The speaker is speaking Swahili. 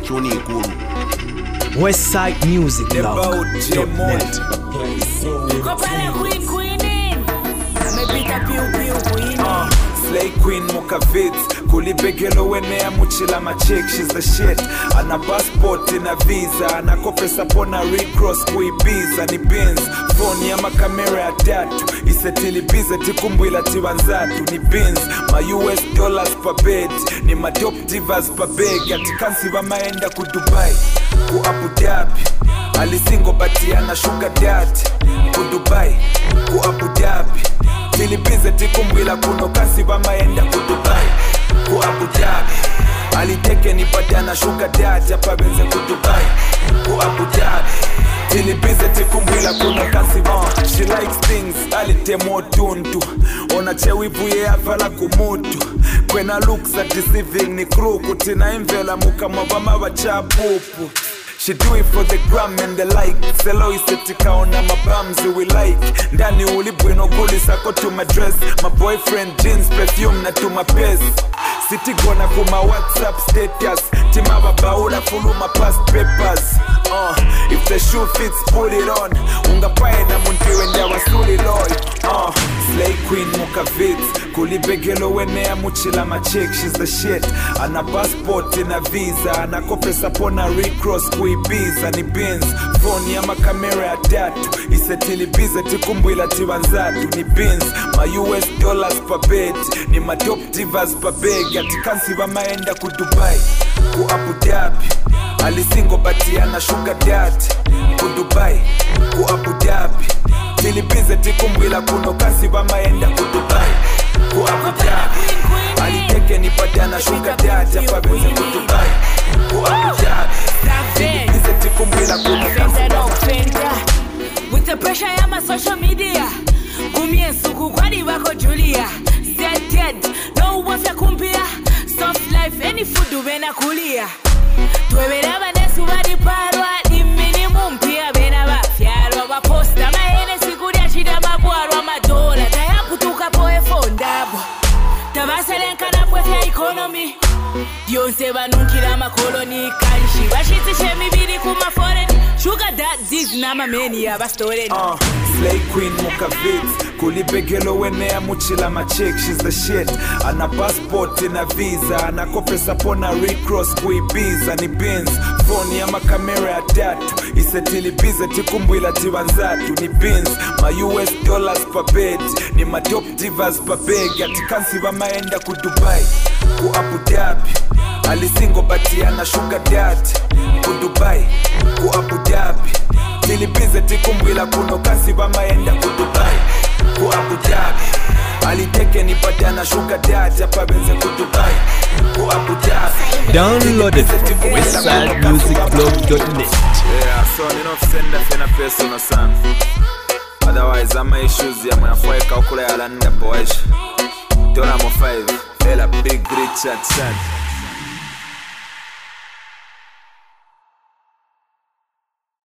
kyoni ikulu westsidemusicblog.net Kopala queen queenin amepita piu piu queen Slay Queen Mukavit kulibegelo wenea muchila machik she's the shit ana passport na visa anakopesa pona recross kuibiza ni bins phone ya makamera ya tatu isetilibize tikumbwila tiwanzatu ni bins ma US dollars per bed ni madop divas per beg atikansi vamaenda ku Dubai ku Abu Dhabi alisingo batiana sugar daddy ku Dubai ku Abu Dhabi tilibize tikumbwila kuno kasi vamaenda ku dubai ku abu dhabi aliteke nipatana shuga dati apabenze ku dubai ku abu dhabi tilibize tikumbwila kuno kasi uh, she likes things alitemo tuntu ona chewivuye avala kumutu kwena looks are deceiving ni kruku tina imvela mukamwavama vachapupu She do it for the gram and the like selo isetikaona mabamzi we like ndani ulibwino kulisako tuma dress my boyfriend jeans perfume na tuma pes sitigona kuma whatsapp status timababaula fuluma past papers uh, if the shoe fits put it on ungapaye na muntiwe ndawasuliloy uh, slay queen mukavits kulibegelo wenea muchila machik she's the shit ana passport na visa anakopesa pona recross kuibiza ni bins phone ya makamera ya tatu isetilibize tikumbwila tiwanzatu ni bins ma US dollars per bed ni madop divas per beg atikansi vamaenda ku Dubai ku Abu Dhabi alisingo batiana sugar daddy ku Dubai ku Abu Dhabi tilibize tikumbwila kuno kasi vamaenda ku Dubai ku Abu Dhabi aliteke nipatana sugar daddy apabenze ku Dubai ku Abu Dhabi tilibize tikumbwila kuno kasi Fenda no fenda with the pressure ya ma social media kumye nsuku kwani bako Julia said dead no wafya kumpia soft life any food ubena kulia twebera banesu baliparwa ni minimum pia bena bafyalwa baposta mahene sikulya chida mabwarwa madola tayakutuka poe fondabwa tabaselenkana bwefya ikonomi byonse banunkira amakoloni kalishi bashitsisha emibiri ku maforeni shuga dadis n'amameni abastoreni Uh, Slay Queen Mukavits kulibegelo wenea muchila machik she's the shit ana passport na visa anakopesa pona recross kuibiza ni bins phone ya makamera ya tatu isetilibize tikumbwila tiwanzatu ni bins ma US dollars per bed ni madop divas per beg atikansi vamaenda ku Dubai ku Abu Dhabi alisingo batiana sugar daddy ku Dubai ku Abu Dhabi tilibize tikumbwila kuno kasi vamaenda ku Dubai ku Abu Dhabi aliteke nipatana sugar daddy apabenze ku Dubai ku Abu Dhabi downloaded from westsidemusicblog.net Yeah, so ninofusenda fena personal sana otherwise ama issues ya mwanafueka ukula yalanida boys dola mo 5 ela big richard sana